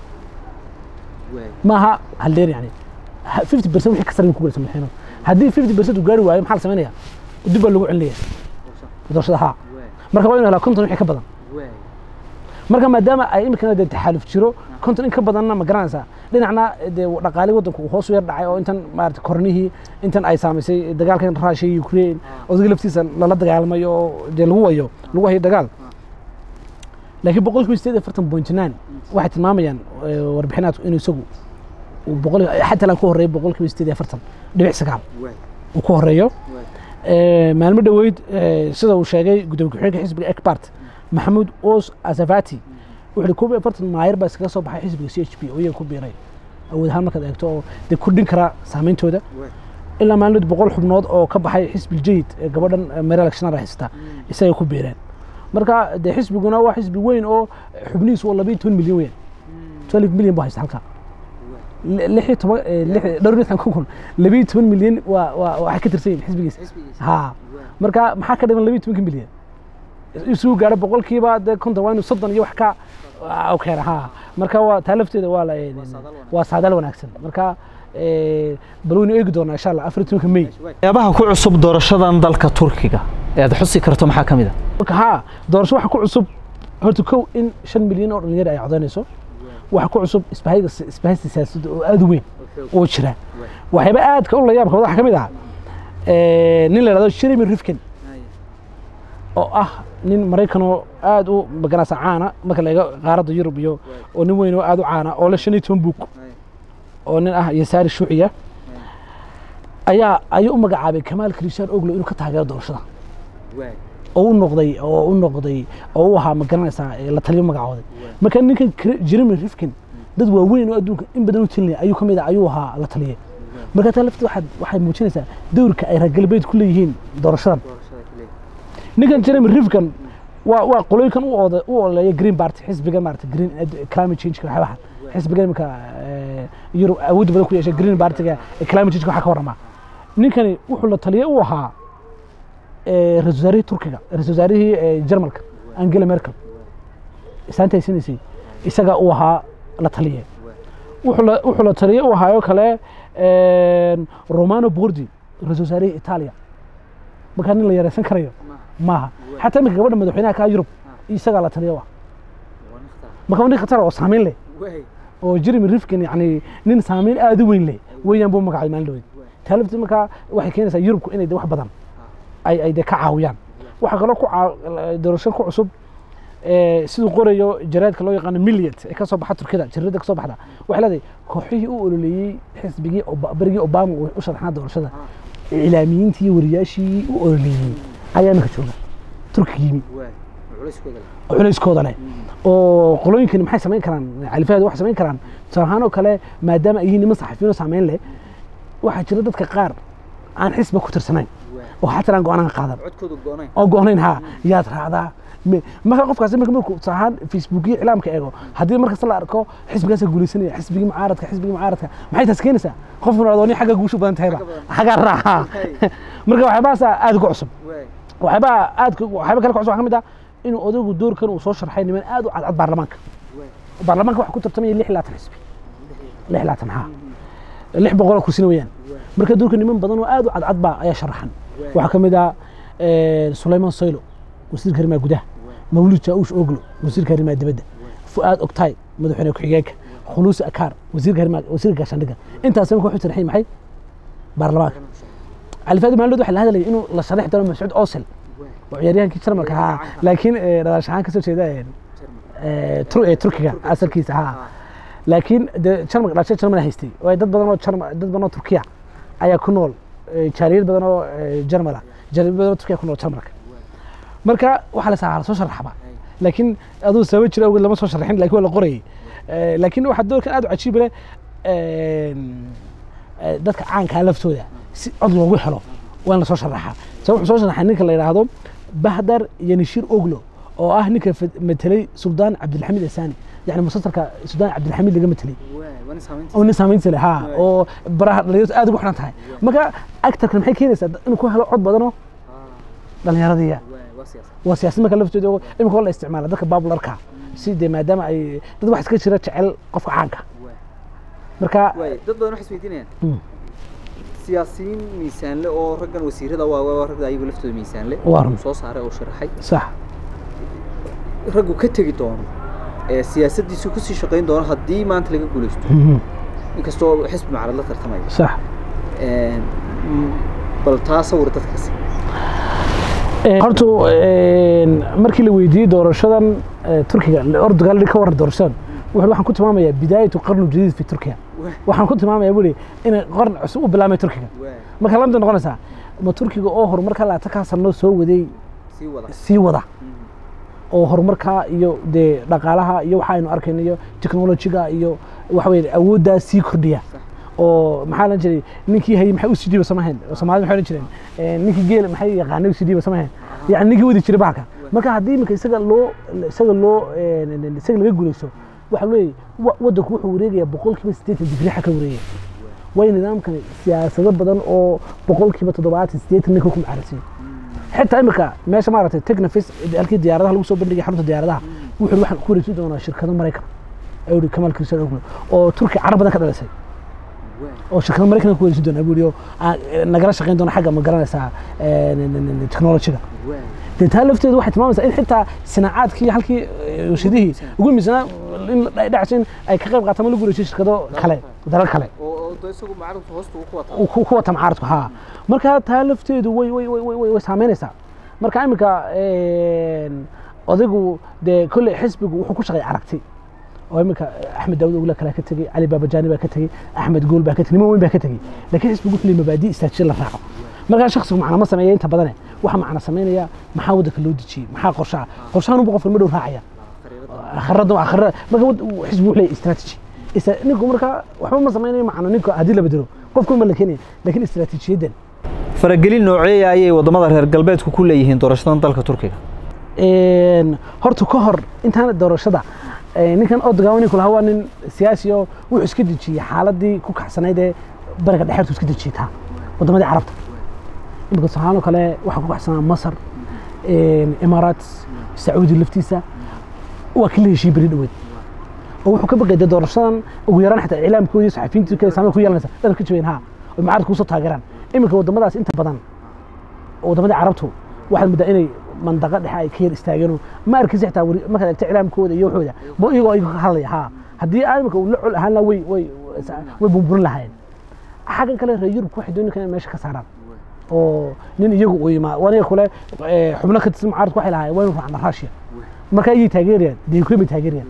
maaha haldeer yani 50 percent wixii ka sare inuu ku guulaysto madaxweynuhu haddii 50 percent uu gaari waayo maxaa la samaynaya dib baa lagu celinaya doorashada haa marka waa inuu helaa konton wixii ka badan marka maadaama ay iminkana dee taxaaluf jiro konton in ka badanna ma garanaysaa dhinacna dee dhaqaalii waddanku uu hoos u yar dhacay oo intan maarata kornihii intan ay saamaysay dagaalkan rusia iyo ukraine odaga laftiisa lala dagaalmay oo dee lagu wayo lagu hayo dagaal laakiin boqolkiiba sideed iyo afartan point nine waxay tilmaamayaan eh, warbixinaadku inuu isagu uu boqol xataa laan ku horreeyo boqolkiiba sideed iyo afartan dhibic sagaal uu ku horreeyo Eh, maalmo dhoweyd eh, sida uu sheegay gudoomiye ku-xigeenka xisbiga ekbart maxamuud os asafati wuxuu yihi koob iyo afartan maayar baa iskaga soo baxay xisbiga c h p oo iyaga ku biiray awood ahaan markaad eegto oo dee kordhin kara saameyntooda ilaa maalmood boqol xubnood oo ka baxay xisbi jayid ee gabadhan eh, mary electionada haysta isagay ku biireen marka dee xisbiguna waa xisbi weyn oo xubnihiisu waa labayo toban milyan weyn twelve milyan buu haysta halkaa lix iyo toban eh, lix- dhowr iyo lixdan kun labayo toban milyan waa waa waxay ka tirsan yihin xisbigiisa ha marka maxaa ka dhiman labayo tobanka milyan isugu gaaro boqolkiiba dee konton waa inuu soddon iyo wax ka u keena ha marka waa taa lafteeda waa la waa saadaal wanaagsan marka eh, bal waynu eegi doonaa insha allah afar iyo tobanka may waxyaabaha ku cusub doorashadan dalka turkiga ee aad xusi karto maxaa ka mid a marka ha doorasho waxa ku cusub horta kow in shan milyan oo dhalinyaro ay codaynayso waxa ku cusub isbahayga isbahaysta siyaasadda oo aad u weyn oo jira waxyaaba aadka u layaabka waxaa ka mid ah eh, nin la yidhahdo jeremy rifkin oo ah nin maraykanoo aad u maganaysa caana marka la eego qaaradda yurub iyo oo nin weyn oo aad u caana oo le shan iyo toban buug oo nin ah yasaari shuuciya ayaa ayuu u magacaabay kamaal krishaan oglo inuu ka taageero doorashada oo u noqday oo u noqday oo u ahaa ma garanaysaa ee la taliyo magacooday marka ninkan Kre- jeremy rifkin dad waaweyn oo adduunka in badan u tilinaya ayuu ka mid ah ayuu ahaa la taliyay marka taa lafteed waxaad waxay muujinaysaa dowrka ay reer galbeed ku leeyihiin doorashadan ninkan jeremy rifkin waa waa qolooyinkan u ooda u oleeya green party xisbiga maarata green ed- climate change waxyaabaha xisbiga iminka eh, yurub awoodda badan ku yeeshay green partyga ee climate change waxaa ka warramaa ninkani wuxuu la taliyay u ahaa eh, ra-iisul wasaarihii turkiga ra-iisul wasaarihii eh, jarmalka angela merkel isaanta haysanaysay isagaa u ahaa la taliye wuxuu la- wuxuu la taliye u ahaayoo kale een, romano bordi ra-iisul wasaarihii itaaliya markaa nin la yareysan karayo maaha xataa iminka gabadha madaxweynaha ka yurub isagaa la taliya wa marka waa nin khatar oo saameyn leh oo jeremy rifkin yani nin saameyn aad u weyn leh weeyaan buu magacay maalin dhaweyd taa lafteed markaa waxay keenaysaa yurubku inay de wax badan ay ay de ka caawiyaan waxaa kaloo ku caa- doorasho ku cusub eh, siduu qorayo jaraadka loo yaqaano milliet ee ka soo baxa turkida jaridda ka soo baxda waxay leedahay kooxihii u ololeeyey xisbigii Oba- berigii obama uu u sharaxnaa doorashada iclaamiyiintii iyo wariyaashii u ololeeyey ayaa iminka jooga turkiga yimi oo culayskooda leh oo qolooyinkani maxay samayn karaan califaheeda waxay samayn karaan tusaale ahaan oo kale maadaama ay yihiin niman saxafiyiin oo saameyn leh waxaa jira dadka qaar aan xisba ku tirsanayn oo xataa aan go-aanan qaadan oo go-nayn ha yaad raacdaa Me- marka qofkaasi marka markuu tusaale ahaan facebookiyo iclaamka eego haddii markasta la arko xisbigaasa guulaysanaya xisbigii mucaaradka xisbigii mucaaradka maxay taas keenaysaa qofkuna adoo nin xagga guushu badan tahayba xaggaa raaca marka waxyaabahaasa aad uga cusub waxyaabaha aadka waxyaaba kale ka cusub waxaa ka mid ah inuu odaygu doorkan uu soo sharxay niman aad u cadcad baarlamaanka baarlamaanka waxa ku tartamaya lix iyo labaatan xisbi lix iyo labaatan ha lix boqol oo kursina weeyaan marka doorka niman badan oo aad u cadcad baa ayaa sharaxan waxaa ka mid ah eh, sulayman soylo wasiirka arrimaha gudaha mawlud jaaush oglo wasiirka arrimaha dibadda fu'aad oktay madaxweyne ku-xigeenka khuluusi akaar wasiirka arrimaha wasiirka gaashaandhigga intaas marka wuxuu sharaxay maxay baarlamaanka califaadi maalmood waxaa la hadlayay inuu la sharaxi doono mascuud osel oo ciyaaryahankii jarmalka ahaa laakiin eh, dhalash ahaan kasoo jeeda eh, eh, Tur- eh, turkiga asalkiisa ha laakiin de jarmalka dhalashay jarmal haystay oo ay dad badan oo jarmal dad badan oo turkiya ayaa ku nool eh, jaaliyad badan oo eh, jarmal ah jaaliyad badan oo turkiya ku nool jarmalka marka waxaa la sahaa la soo sharaxba laakiin aduu sabab jira awgeed lama soo sharaxin laakiin waa la qorayay Eh, laakiin waxaa doorkan aad u cajiib leh een, eh, dadka caankaa laftooda si cod loogu helo waa in la soo sharaxaa sabab wuxuu soo sharaxay ninka la yidhaahdo bahdar yanishir oglo oo ah ninka fad- matelay suldaan cabdilxamiid asaani yani musalsalka suldaan cabdilxamiid laga matelay oo nin saamaynta leh ha oo baraha dhalinyaradu aad ugu xidhan tahay marka actarkan maxay keenaysaa inuu ku helo cod badanoo dhallinyaradiya waa siyaasad marka laftooda oo imika waa la isticmaala dadka babularka si dee maadaama ay dad wax iska jira jecel qofka caanka marka dad badan waxay isweydiinayaan Mm. siyaasiyiin miisaanle oo raggan wasiirada waa waa ragga ayagu laftooda miisaanle Waa run. soo saaray oo sharaxay sax raggu ka tegi doono ee siyaasaddiisu kusii shaqayn doono haddii maanta laga guulaysto inkastoo xisbi macrad la tartamayo sax Een, mm, bal taa sawir dadkaasi horta een, markii la weydiiyey doorashadan eh, turkiga ordogan ka waran doorashadan wuxuu waxaan ku tilmaamayaa bidaayatu qarnu jadiid fi turkiya waxaan ku tilmaamayaa buli inay qarn cusub u bilaabmay turkiga waa marka lamida noqonaysaa ma turkiga oo horumarka laatakaa sano soo waday sii wada sii wada oo horumarka iyo dee dhaqaalaha iyo waxa aynu arkayno iyo technologiga iyo waxa weye awooddaa sii kordhiya Sax. oo maxaa la jiray ninkii hayay maxay u sii dhiiba samahayn soomaalida maxay odhan jireen Eh, ninkii geel maxay yaqaanay u sii dhiiba samahayn yani ninkii wadi jiray bahalka marka haddii iminka isaga loo isaga loo eh, isaga laga guulaysto waxa weeye wa- waddanku wuxuu wareegayaa boqolkiiba siddeetan digrii xag ka wareegaya way nidaamkani siyaasado badan oo boqolkiiba toddobaatan siddeetan ninka ku macarasiyo xitaa imika meesha maaragtay technofis halkii diyaaradaha lagu soo bandhigay xarunta diyaaradaha wuxuu yidhi waxaan ku wareejin doonaa shirkado maraykan ayuu yidhi kamal cristiano oglo oo turki carab badan ka dhalisay oo shirkado maraykan ku wareejin doonaa buu yidhi oo aan, eh, nagala shaqayn doona xagga ma garanaysaa eh, n- n- n- technologiga dee taa lafteedu waxay tilmaamaysaa in xitaa sinacaadkii halkii eh, warshadihii ugu miisanaa in la dhacso in ay ka qayb qaataan ma lagu wareejiyo shirkado kale dalal kale oo oo isagu macrufta hoosta uu ku wataa uu ku ku wata mucaaradku haa marka taa lafteedu way way way way way saameynaysaa marka iminka een, odaygu dee kolley xisbigu wuxuu ku shaqeey aragti oo iminka axmed daawud ogle kale ka tegey cali baabajani baa ka tegey axmed gool baa ka tegey niman weyn baa ka tegey laakiin xisbigu wuxuu leeyahay mabaadi istaajiyo la raaco markaa shakhsigu macna ma sameeya inta badane waxa macna sameynaya maxaa waddanka loo dejiyey maxaa qorshaha qorshahan unba qofka ma dhow raacaya akhrada akhrada marka wad- xisbigu wuxuu leeyahay strategy Isa- ninku marka waxba ma sameynayo macna ninka haddii la bedelo qofku ma la keenaya laakiin istaraatiijiyadan faragelin nooceeya ayay waddamada reer galbeedku ku leeyihiin doorashadan dalka turkiga een, horta ka hor intaan doorashada ee, ninkan odogan ninku lahaa waa nin siyaasi oo wuxuu iska dejiyey xaaladii ku kacsanayd ee bariga dhexeertu iska dejiyey taa waddamadii carabta imika soomaaloo kale waxaa ku kacsanaa masar een, imaaraat sacuudi laftiisa waa kii la heshiiyey beri dhoweed oo wuxuu ka baqay dee doorashadan ugu yaraan xataa iclaamkoodii iyo saxafiyiintii kale saameyn ku yeelanaysa dhan ka jabeen ha oo mucaaradka kusoo taageeraan iminka waddamadaas inta badan waddamadii carabtu waxaad moodaa inay mandaqa dhexe ay ka yar istaageen oo ma arkaysa xitaa wari- markaad eegto iclaamkooda iyo waxooda ma iyagoo iyaga ka hadlaya ha haddii aa imika uu la col ahaan lahaa way way way bumburin lahaayeen xaggan kale reer yurub waxay dooni kareen inay meesha ka saaraan oo nin iyagu uu yimaa aniga kule eh, xubno ka tirsan mucaaradku waxay lahaayeen waynu raacna russia marka ayay taageerayaan dee ukraine bay taageerayaan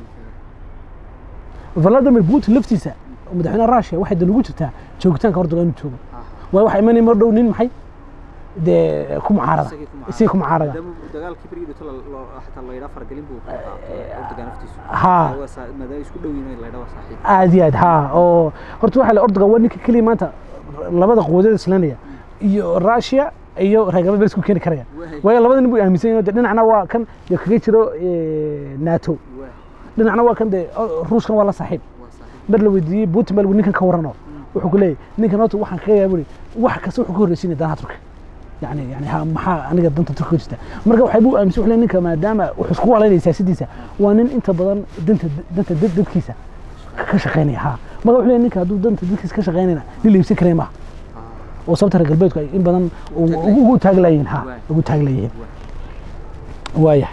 vladimir putin laftiisa oo madaxweynaha russia waxay dan ugu jirtaa joogitaanka hordoga inuu joogo waayo waxaa imanaya mar dhow nin maxay dee ku mucaarada Isagii ku mucaarada. isagii ku mucaarada maadaama dagaalkii berigii dhito xataa la yidhaa fargelin buu ka qaataa ordogan naftiisu haa Waa saa- maadaama isku dhow yihiin la yidhaa waa saaxiib aad iyo aad haa oo horta waxaa la ordogan waa ninka keliya maanta labada quwadeed islanaya iyo russia iyo reer galbeed baa isku keeni karaya Waay. waayo labada nin buu aaminsan yahay dee dhinacna waa kan dee kaga jiro eh, nato waa dhinacna waa kan dee o- ruushkan waa la saaxiib waa saaxiib mar la weydiiyey putin baa lagu ninkan ka warano wuxuu ku leeyahay ninkan horta waxaan kaga yaaburi wax kasta wuxuu ka horreysiinaya danaha turka yani yani ha maxaa aniga danta turka jirta marka waxay buu aaminsan wuxuu leeyahay ninka maadaama wuxuu isku walaynaya siyaasadiisa waa nin inta badan danta danta dad- dadkiisa ka- ka shaqaynaya ha marka wuxuu leeyahay ninka hadduu danta dadkiisa ka shaqaynayna nin la iibsan karaya maaha oo sababta reer galbeedku ay in badan ugu- ugu ugu taaglayihiin ha Waay. ugu taaglayihiin waayahay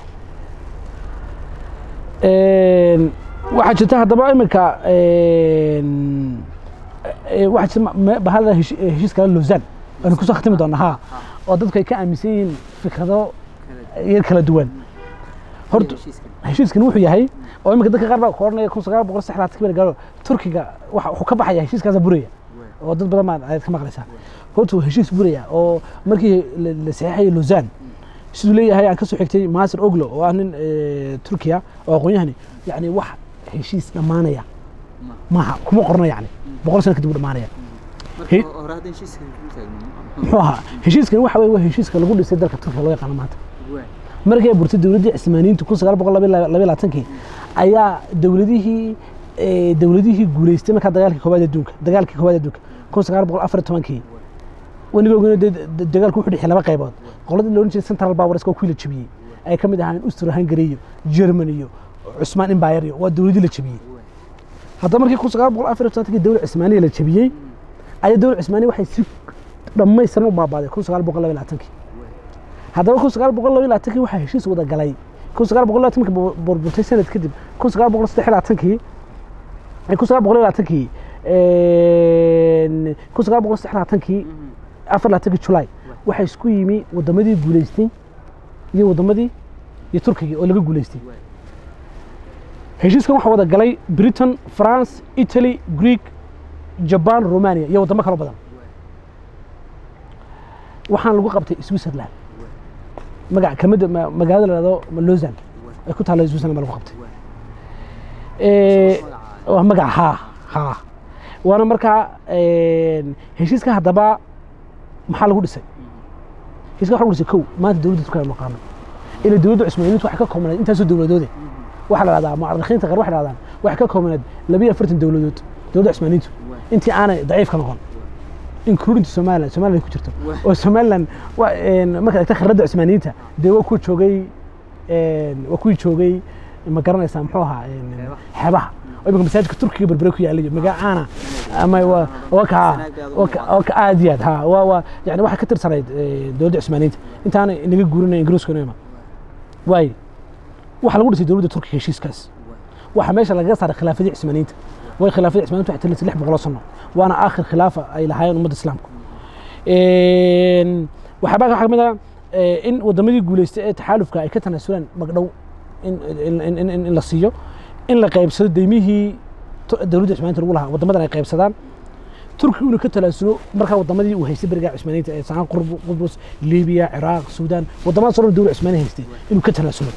Een, waxaa jirta haddaba iminka een, ee, waxaa jirta ma- me- bahada heshi- ee, heshiiska lozan aynu kusoo khatimi doonaa ha oo dadku ay ka aaminsan yihiin fikrado yar kala duwan horta heshiiskan heshiiskan wuxuu yahay oo iminka dadka qaar baa ku oranaya kun sagaal boqol sax labaatan gaaro turkiga waxa wuxuu ka baxaya heshiiskaasa buraya oo dad badan baa ayaad ka maqlaysaa horta waa heshiis buraya oo markii la la saxeexayay lozan siduu leeyahay aan ka soo xigtay maasir oglo oo ah nin eh, turkiya oo aqoon-yahani yani wax heshiis dhammaanaya maaha kuma qorno yani boqol sano kadib u dhammaanaya marka He- hore haddaan heshiiskan ku taagno muxuu ahaa heshiiskan waxa weye waa heshiiska lagu dhisay dalka turkiga loo yaqaano maanta waa markii ay burtay dowladdii cismaaniyiintu kun sagaal boqol laba iyo labaatankii ayaa dowladihii eh, dowladihii guuleystay markaa dagaalkii koowaad adduunka dagaalkii koowaad adduunka kun sagaal boqol afar iyo tobankii waniga ogeyno dee d- dagaalku wuxuu dhexiyay laba qaybood qoladii la odhan jiray central powers oo kuwii la jebiyey ay ka mid ahaan Austria Hungary iyo Germany iyo Cusmaan Empire iyo waa dowladii la jebiyey haddaba markii kun sagaal boqol afar iyo tobankii dowlad cismaaniya la jebiyey ayaa dowlad cismaaniya waxay si dhammaystiran u baabaaday kun sagaal boqol laba iyo labaatankii haddaba kun sagaal boqol laba iyo labaatankii waxaa heshiis wada galay kun sagaal boqol iyo labaatanki burburtay sanad kadib kun sagaal boqol saddex iyo labaatankii kun sagaal boqol iyo labaatankii kun sagaal boqol saddex iyo labaatankii afar labaatankii julaay waxaa isku yimi wadamadii guuleystay iyo wadamadii iyo turkiga oo laga guuleystay heshiiskan waxaa wada galay britain france italy greek jaban romania iyo wadamo kalo badan waxaan lagu qabtay switzerland magac kamida magaalada la dhahdo lozan ay ku taalla switzerland baa lagu qabtay waa magac haa haa waana markaa heshiiska haddaba maxaa lagu dhisay heshiiska waxa lagu dhisay kow maanta dowladda turkiga aynu naqaano ila dowladda cusmaaniyiintu waxay ka koobnayd intaasoo dowladoode waxaa la dhahdaa mucarikiinta qaar waxay dhahdaan waxay ka koobnayd labiyo afartan dowladood dowladda cusmaaniyiintu intii aanay daciif ka noqon including somaliland somaliland ku jirto oo somaliland markaad egta khirradda cusmaaniyiinta dee waa kuwa joogay waa kuwii joogay ma garanaysaa muxuu ahaa xeebaha oo imika masaajidka turkiga berbere ku yaallay magacaana ama waa ka aad iyo aad ha waa waa yani waxay ka tirsanayd dowladda cusmaaniyiinta intaana inaga guurinaya ingiriiskuna waaye waxaa lagu dhisay dowladda turkiga heshiiskaas waxaa meesha lagaga saaray khilaafadii cusmaaniyiinta way khilaafadii cusmaaniyiinta waxay tirisay lix boqoloo sano waana aakhir khilaafa ay lahaayeen ummadda islaamku waxaabaa waxaa kamid ah in wadamadii guuleystay ee taxaalufka ay ka tanaasulaan magdhow in la siiyo in la qaybsado deymihii dowladda cusmaaniyiinta lagu lahaa wadamadan ay qaybsadaan turki inuu ka talaasulo markaa wadamadii uu haystay berigaa cusmaaniyiinta ee saan qubrus libiya ciraaq suudaan wadamadaas oo dhan dowlad cusmaaniya haystay inuu ka talaasulo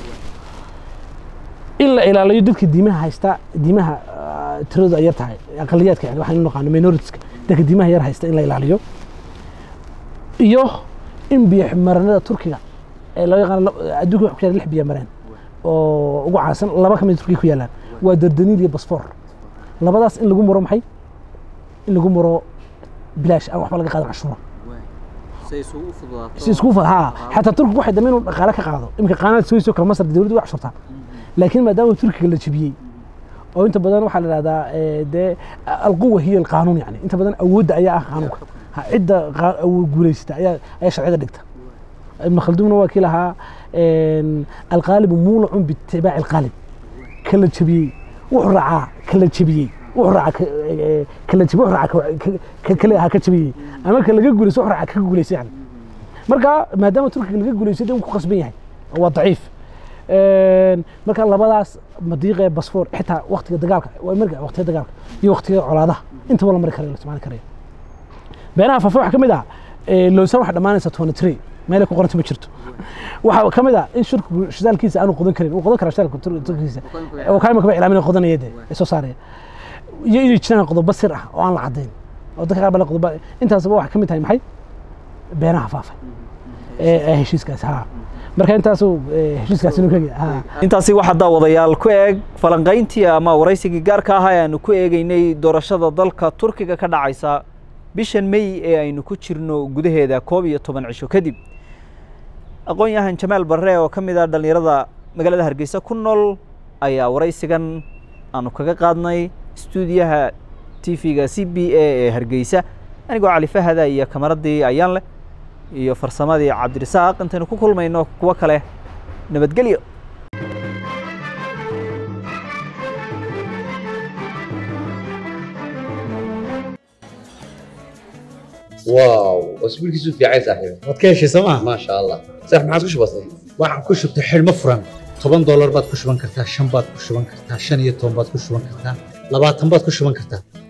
in la ilaaliyo dadka diimaha haysta diimaha tiradooda ay yar tahay aqaliyaadka yani waxaan u naqaano minoritiska dadka diimaha yar haysta in la ilaaliyo iyo in biyo maranada turkiga ee loo yaqaan adduunka wax ku yaala lix biyo mareen oo ugu caansan laba ka mid turkiga ku yaalaan waa dardaniil iyo basfoor labadaas in lagu maro maxay in lagu maro bilaash aan waxba laga qaadan cashuura si isku fud haa xataa turkiga waxay dambe inuu dhaqaale ka qaado iminka qaanada suwayso kale masar dowladdu way cashuurtaa laakiin maadaama turkiga la jebiyey oo inta badan waxaa la dhahdaa dee alquwa hiya alqaanuun yani inta badan awoodda ayaa ah qaanuunka cidda guulaysata ayaa ayaa sharciyada dhigta ibn khaldumna waa kii lahaa alqaalibu muulacun biitibaaci alqaalib kala jebiyey wuxuu raacaa kala jebiyey wuxuu raaca kala jebiyey wuxuu raaca kale ha ka jebiyey ama ka laga guulayso wuxuu raaca ka guulaysay yani marka maadaama turkiga laga guulaysay dee wuu ku qasban yahay waa daciif marka labadaas madiiqe basfoor xitaa waktiga dagaalka marka waktiga dagaalka iyo waktiga colaadaha intaba la mari karayo la isticmaali karayo beenaha faafa waxaa ka mid ah loosan waxaa dhammaanaysa twenty three meel ku qoranta ma jirto waxaa ka mid ah in shirkigu shidaalkiisa aanu qodan karin uu qodan karaa shidaalka turkiisa oo kaima kaba ilaamin qodanaya dee ee soo saaraya iyo inay jiraan qodobo sir ah oo aan la caddayn oo dadka qaar bale qodobo intaasba waxaa ka mid tahay maxay beenaha faafay ee heshiiskaas haa marka intaasuu heshiiskaas inuu kegi intaasi waxaa daawadayaal ku eeg falanqayntii ama waraysigii gaarka ahaa ee aanu ku eegeynay doorashada dalka turkiga ka dhacaysa bishan may ee aynu ku jirno gudaheeda koob iyo toban cisho kadib aqoon-yahan jamaal barre oo ka mid ah dhallinyarada magaalada hargeysa ku nool ayaa waraysigan aanu kaga qaadnay stuudiyaha t v-ga c b a ee hargeysa anigoo cali fahada iyo kamaradii ayaan leh iyo farsamadii cabdirasaaq intaynu ku kulmayno kuwo kale nabadgelyo واو اسبوع كيسو في عايز صاحبي waad ka heshay sooma ما شاء الله صح ما عادش بسيط waxaan ku shubtay xidhmo furan toban doolar baad ku shuban kartaa shan baad ku shuban kartaa shan iyo toban baad ku shuban kartaa labaatan baad ku shuban kartaa